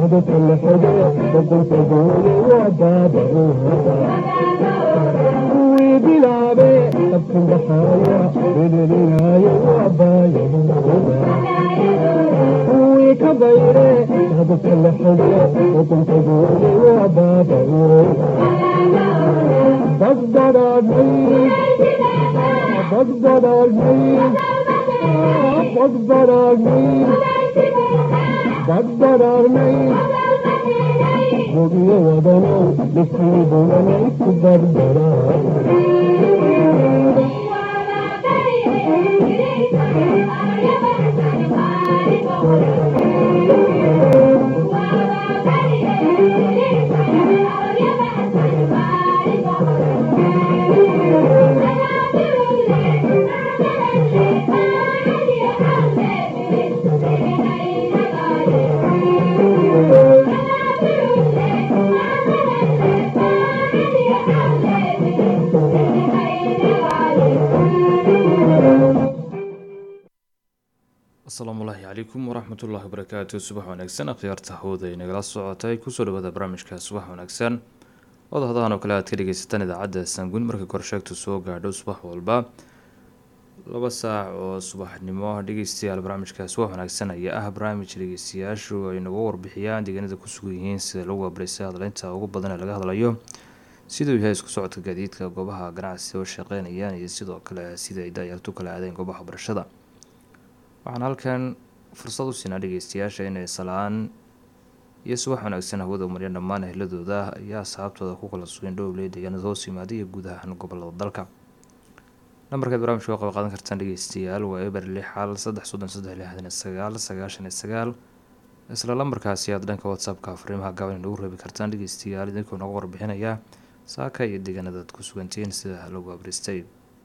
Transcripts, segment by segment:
asalaamu ullaahi calaykum waraxmatullaahi wabarakaatu subax wanaagsan akhyaarta hawda ay nagala socotay kusoo dhawaada barnaamijka subax wanaagsan odahadahan oo kale aad ka dhegeysataan idaacadda sanguun marka korsheegtu soo gaadho subax walba laba saac oo subaxnimo dhegeystayaal barnaamijka subax wanaagsan ayaa ah barnaamij dhegeystayaashu ay nagu warbixiyaan deegaanada ku sugan yihiin sida lagu abarisay hadleynta ugu badan ee laga hadlayo siduu yahay isku socodka gaadiidka goobaha ganacsi oo shaqeynayaan iyo sidoo kale sida ay daayartu kala aadeen goobaha barashada waxaan halkan fursad u siinaa dhegeystayaasha inay salaan iyo subax wanaagsan hawada umarya dhammaan ehladooda ayaa asxaabtooda ku kala sugeen dhowley deegaanada hoos yimaada iyo guud ahaan gobolada dalka nambarkaad barnamijka waa qaba qaadan kartaan dhegeystayaal waa eber lix xal saddex soddon saddex lixdan iyo sagaal sagaashan iyo sagaal isla lambarkaasi aad dhanka whatsappka fariimaha gaaban inagu reebi kartaan dhegeystayaal idinkoo nooga warbixinaya saaka iyo deegaanada aad ku sugantihiin sida lagu abristay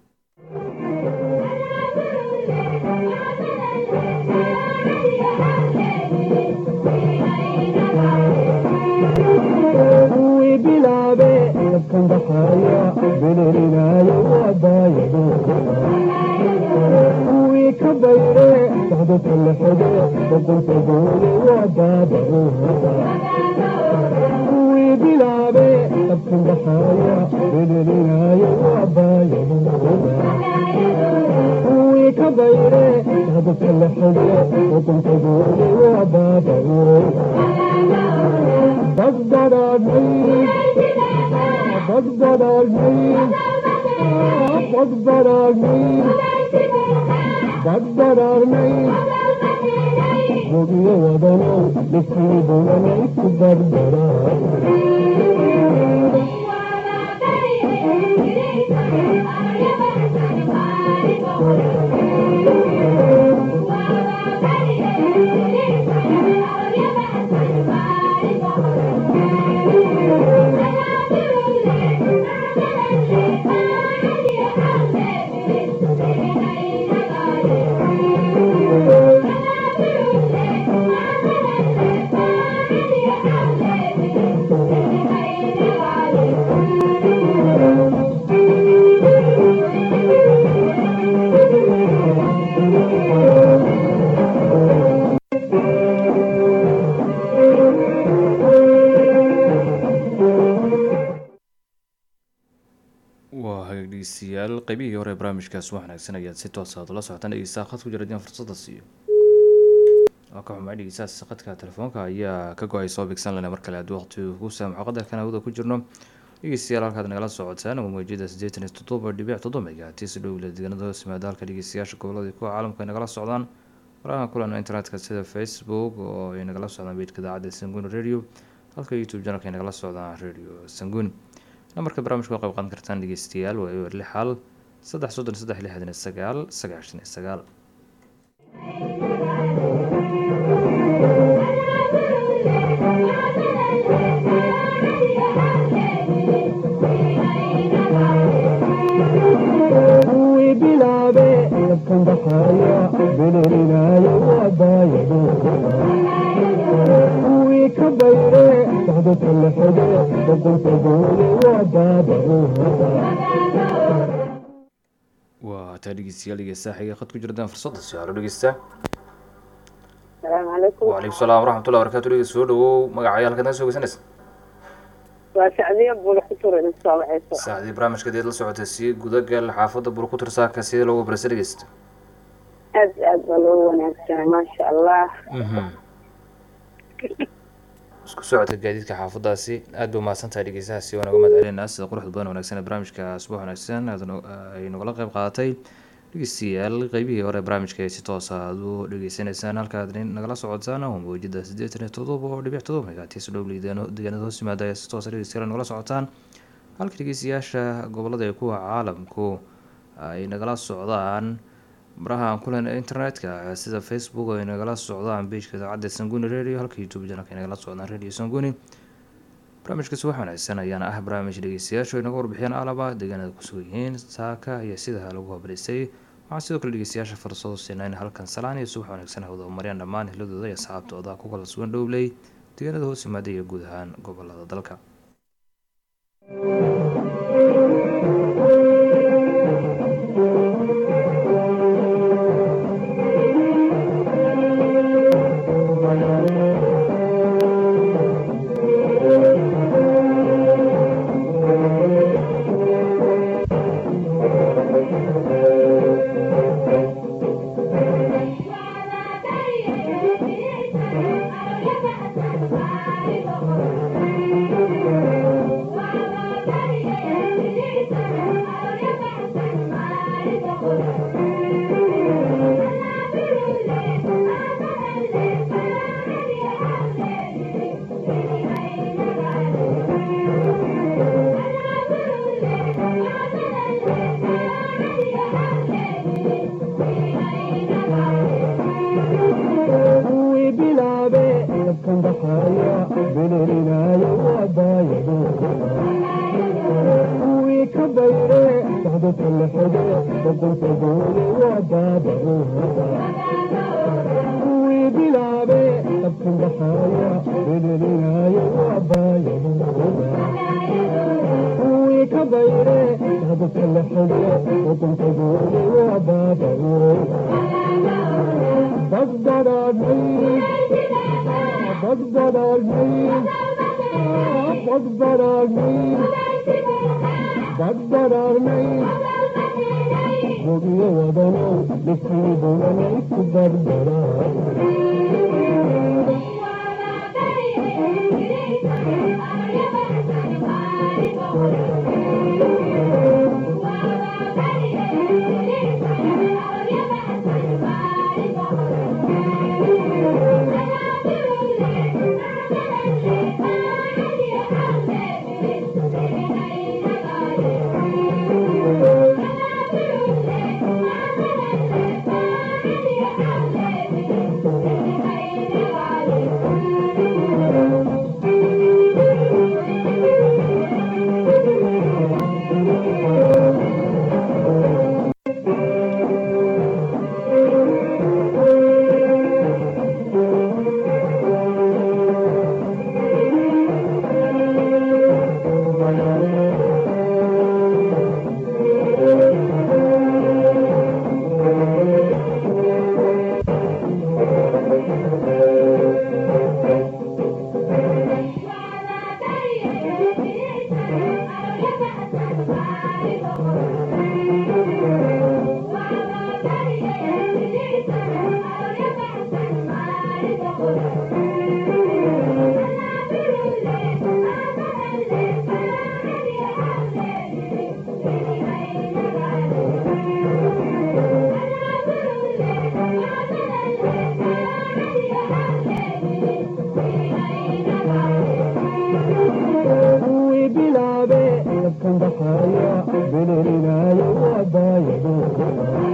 waa hagdhegeystayaal qeybihii hore ee barnaamijkaas wax wanaagsan ayaad si toos aad ula socotaan dhegeystaha khad ku jira dian fursada siiyo waa ka xumaa dhegeystahaas khadka telefoonka ayaa ka go-ay soo bigsan lena mar kale haddii waqti ku saamaxo qadarkan hawada ku jirno dhegeystayaal halkaad nagala socotaan waa mawjada siddeetan iyo toddoba dhibic toddoba megatis dhowla deegaanada hoos yimaada halka dhegeystayaasha gobolada kuwa caalamka ay nagala socdaan waraha kulan internetka sida facebook oo ay nagala socdaan beydka idaacadda sanguun radio halka youtube janalka ay nagala socdaan radio sanguun nambarka barnaamijka waa qayb qaadan kartaan dhegeystayaal waa ewer lix hal saddex soddon saddex lixdan iyo sagaal sagaashan iyo sagaal waa taa dhegeystayaal dhegeystaha xiga khad ku jiradaan fursadda su-aalo dhegeysta asalaamu calaykum wacalaykum salaam waraxmatullah barakatu dhegeysta soo dhawow magacaya halkaad naga soo geysanaysa waa sacdiya bula ku tura idin soo baxayso saacdii barnaamijka deed la socotay sii gudagal xaafadda burkutir saaka sidee loogu barasa dhegeysta aad iyo aad baa loo wanaagsanay maasha allah isku socodka gaadiidka xaafadaasi aad bay umahadsantahay dhegeystahaasi waan uga mahad celinaa sida quruxda badan wanaagsan ee barnaamijka subax wanaagsan aad no- ay nogala qayb qaadatay dhegeystayaal qeybihii hore ee barnaamijka ee si toosa aad u dhegeysaneysaan halkaad nin nagala socotaan waa mawjada siddeetan iyo todoba oo dhibic todoba megaatiis dhow deegaanada hoos yimaada ayaa si toosa dhegeystayaal nagala socotaan halka dhegeystayaasha gobolada ee kuwa caalamku ay nagala socdaan baraha aan kulen internetka sida facebook ay nagala socdaan bejka idaacadda sanguni radio halka youtube janalka ay nagala socdaan radio sanguni barnaamijka subax wanaagsan ayaana ah barnaamij dhegeystayaashu ay naga warbixiyaan alaba deegaanada kusugan yihiin saaka iyo sida lagu habarisay waxaa sidoo kale dhegeystayaasha fursado siinaa in halkan salaan iyo subax wanaagsan hawada mariyaan dhammaan hiladooda iyo asxaabtooda ku kala sugan dhowley deegaanada hoos yimaada iyo guud ahaan gobolada dalka kuwii bilaabe dabkan baxaya belelinayo waabaayado kuwii ka bayre socdo talexede boqolka goole waa baabahooda kuwii bilaabe dabkan baxaya belelinayo waabaayadooda kuwii ka bayre socdo talexede boqolka goole waa baabahooda Bagdadadni, Bagdadadni, Bagdadadni, Bagdadadni. Gobiyo wadano, dhifkii bulanay ku dardaraa. kuwii bilaabe dabkan baxaya belelinayo waabaayadooda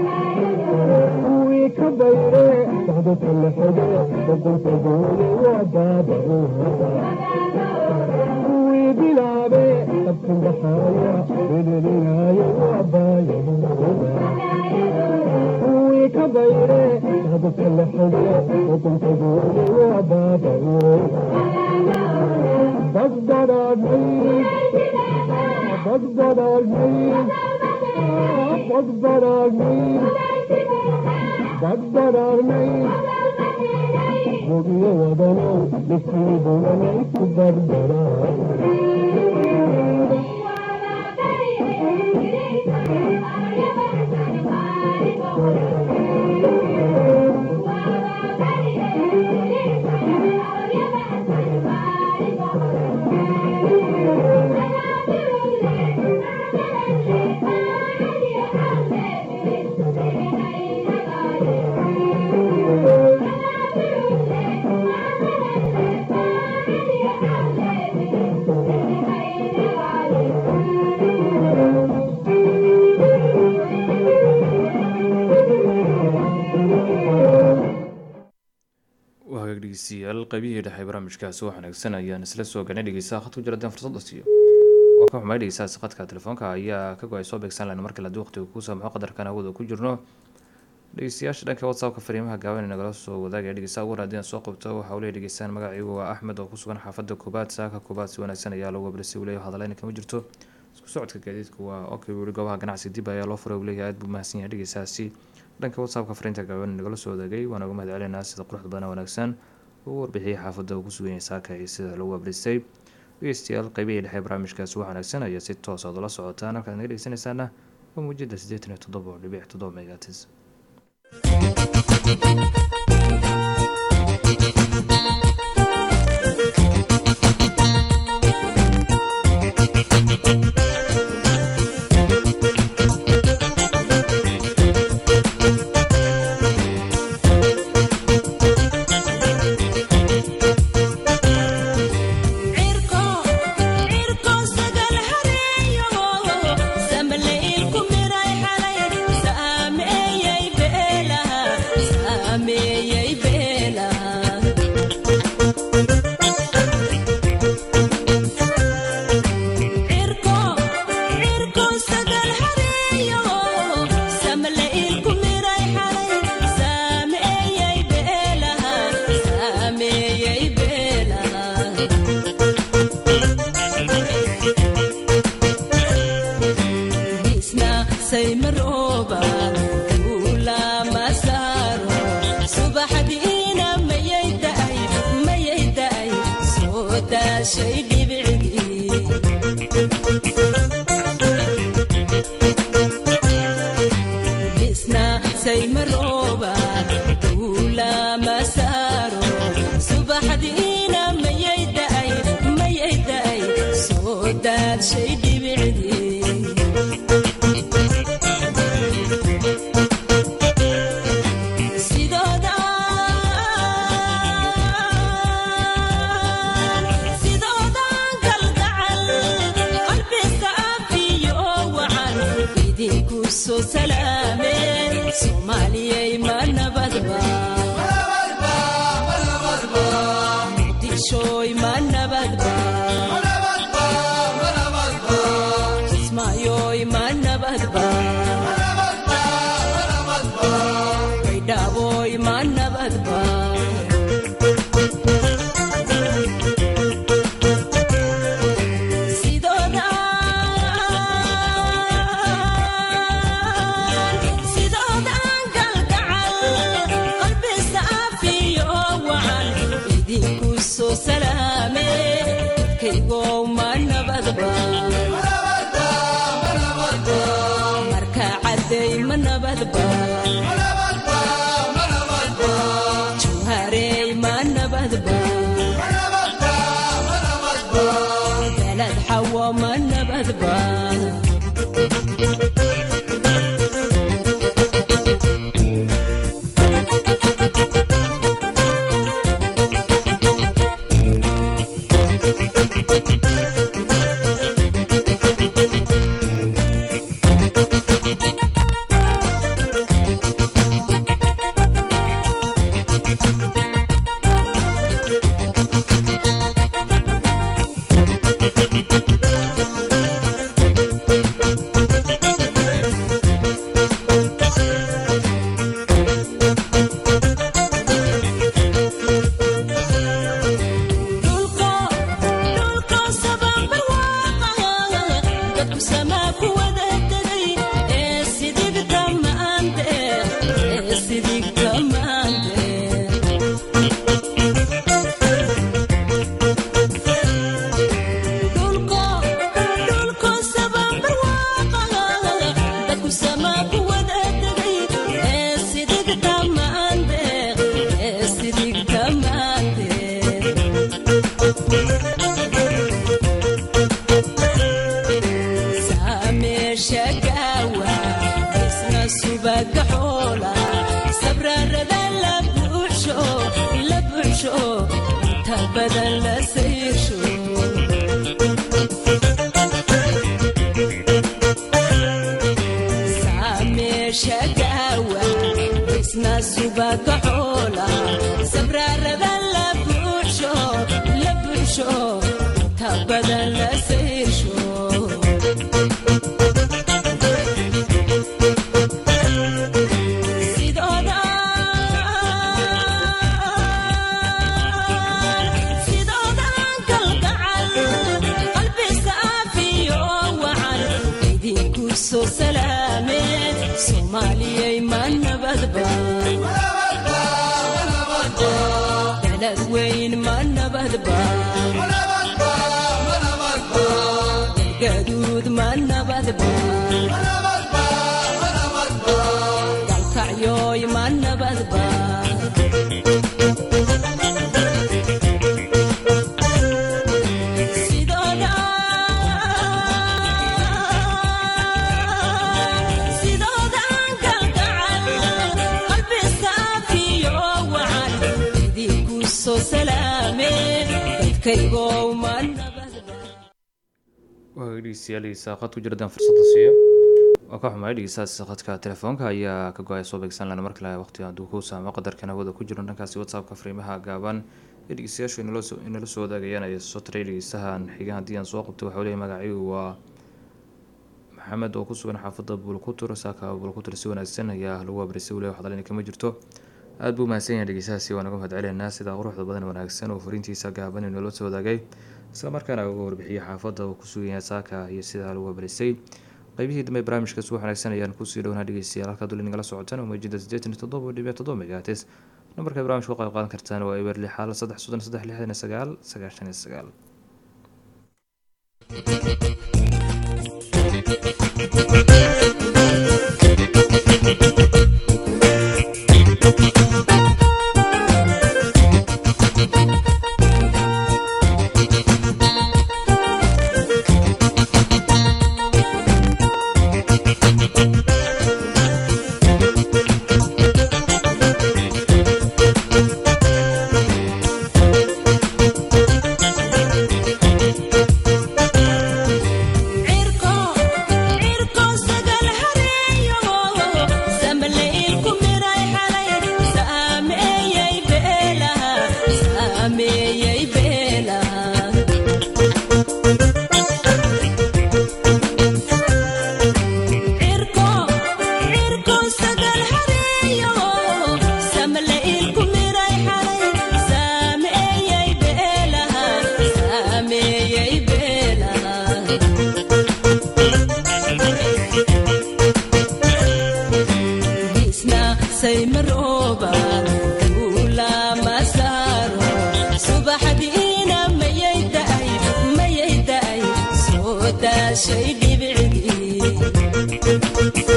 kuwii ka bayre socdo talexede boqolka goole waa baabahooda kuwii bilaabe dabkan baxaya belelinayo waabaayadooda kuwii ka bayre socdo talexede boqolka goole waa baabahooda Bagdadadni, Bagdadadni, Bagdadadni, Bagdadadni, bogiyo wadanow nasiibunanay ku dardaraa waa hagaag dhegeystayaal qaybihii dhexe barnaamijkaasi wax wanaagsan ayaan isla soo galnay dhegeystaha khadku jira hadaan fursada siiyo waa ka xumay dhegeystahaasi khadka telefoonka ayaa ka go-ay soo beegsan lahayn markale haddii waqtiga kuu saamaxo qadarkan awooda ku jirno dhegeystayaasha dhanka whatsappka fariimaha gaaban ee nagala soo wadaagaya dhegeystaha ugu haddii aan soo qabto waxa uu leeyahy dhegeystaan magaciigu waa axmed oo ku sugan xaafadda koobaad saaka koobaad si wanaagsan ayaa lagu abrisay uu leeyahy hadaleyna kama jirto isku socodka gaadiidku waa okay weli goobaha ganacsi dib ayaa loo furay uu leeyahay aad buu mahadsan yahay dhegeystahaasi dhanka whatsappka fariinta gaaban ee nagala soo wadaagay waana uga mahad celinaa sida quruxda badan wanaagsan uu warbixiyay xaafadda uu ku sugan yahay saaka iyo sida lagu abristay dhegeystayaal qaybihii dhexe barnaamijkaasi wax wanaagsan ayaa si toos aad ula socotaan halkaad naga dhegeysanaysaana waa muujada siddeetan iyo toddoba oo dhibic toddoba megatis cirko cirko sagal hareeyo samaleelku miray xalay saameeyay beelaha saameeyay beelaha cirko cirko sagal hareeyo samaleelku miray xalay saameeyay beelaha saameeyay beelaha isna saymarooba duula masaaro subaxdiina mayay da'ay mayay da'ay soo daashay dhibicdii isna saymarooba duula masaaro subaxdiina mayay da'ay mayay da'ay soo daashay dhibicdii sidooda sidoodan kalgacal qalbiska afiyo wacan idinku soo salaameen soomaaliyay ma nabadba muqdishooy ma nabadba kismaayoy ma nabadba baydhaaboy ma nabadba sidooda sidoodan galgacal qalbisa afiyo wacan idinku soo salaame saameesha gaawa isna subaga xoola sabrarada la buuxsho la buuxsho inta badan la sayrsho saameesha gaawa isna subaga xoola sabrarada la buuxsho la buuxsho inta badan la sayrsho sidooda sidoodan kalgacal qalbi saafiyo wacan idinku soo salaameen soomaaliyay ma nabadba dalad weyn ma nabadba galgaduud ma nabadba dalkacyoy ma nabadba sidooda sidoodan kalgacal qalbi saafiyo wacan idinku soo salaameen dadkaygow ma nabadba waa dhegeystayaalihiisa qad ku jiradaan fursada siiyo waa ka xumaay dhegeystahaasi qadka telefoonka ayaa ka go-ay soo beegsan lana markale waqti hadduu ku saamo qadarkan hawada ku jiro dhankaasi whatsappka fariimaha gaaban ee dhegeystayaashu inala soo inala soo wadaagayaan ay soo taray dhegeystahan xiga haddii aan soo qabto waxau leeyahay magaciigu waa maxamed oo ku sugan xaafadda buulkutur saaka buulkutur si wanaagsan ayaa lagu abrisay waliba wax dalina kama jirto aada buu mahadsan yahay dhegeystahaasi waa naga mahad celeynaa sida quruxda badan wanaagsan oo fariintiisa gaaban inoola soo wadaagay isla markaana uga warbixiyay xaafadda uu ku sugan yahay saaka iyo sida lagu abrisay qaybihii dambe barnaamijka subax wanaagsan ayaan kusii dhownaa dhegeystayaal halkaa duli nagala socotaan oo meejida siddeetan iyo toddoba dhibic toddoba megahates nambarka barnaamijka ka qayb qaadan kartaan waa eber lix xaal saddex soddon saddex lixdan iyo sagaal sagaashan iyo sagaal cirko cirko sagal hareeyo samleylku miray xalay saameeyay beelaha saameeyay beelaha cirko cirko sagal hareeyo samleylku miray xalay saameeyay beelaha saameeyay beelaha isna saymarooba duula masaaro subaxdiina mayay da'ay mayay da'ay soo daashay dhibicdii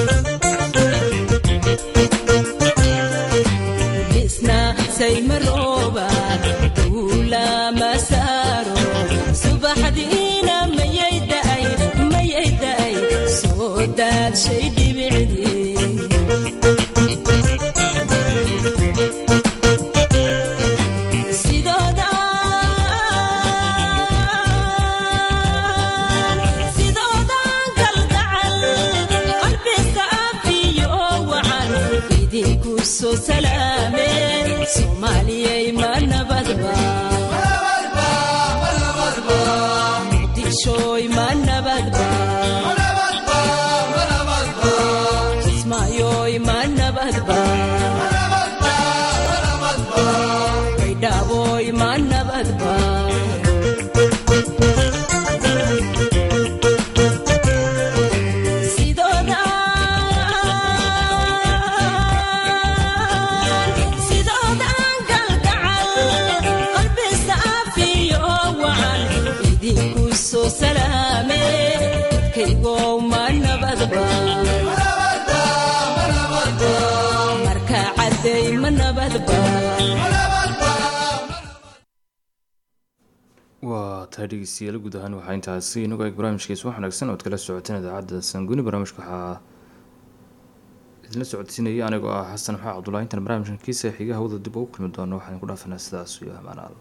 isna saymarooba duula masaaro subaxdiina mayay da'ay mayay da'ay soo daashay dhibicdii sidooda sidoodan kalgacal qalbi saafiyo wacan idinku soo salaameen soomaaliyay ma nabadba muqdishooy ma nabadba kismaayoy ma nabadba baydhaaboy ma nabadba sidooda sidoodan galgacal qalbi saafiyo wacan idinku soo salaame kaygow ma nabadba marka cadday ma nabadba waa tahay dhegeystayaal guud ahaan waxaa intaasi inagu eeg barnaamijkiisa wax wanaagsan ood kala socoteen idaacadda sanguni barnaamijka waxaa idinla socodsiinaya anigoo ah xasan maxaa cabdullahi intaan barnaamijkan kiisa xiga hawada dib ugu kulmi doono waxaan ku dhaafanaa sidaas iyo amaanaal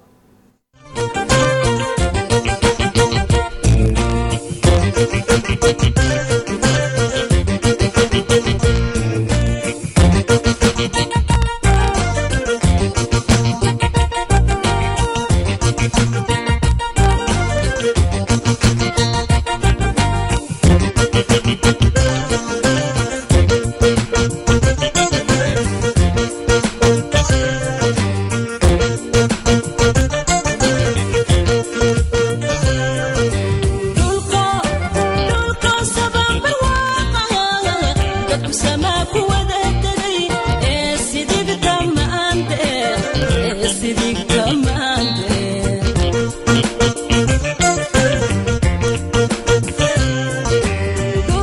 dhulka dhulka sababa waaqa dadku samaa ku wada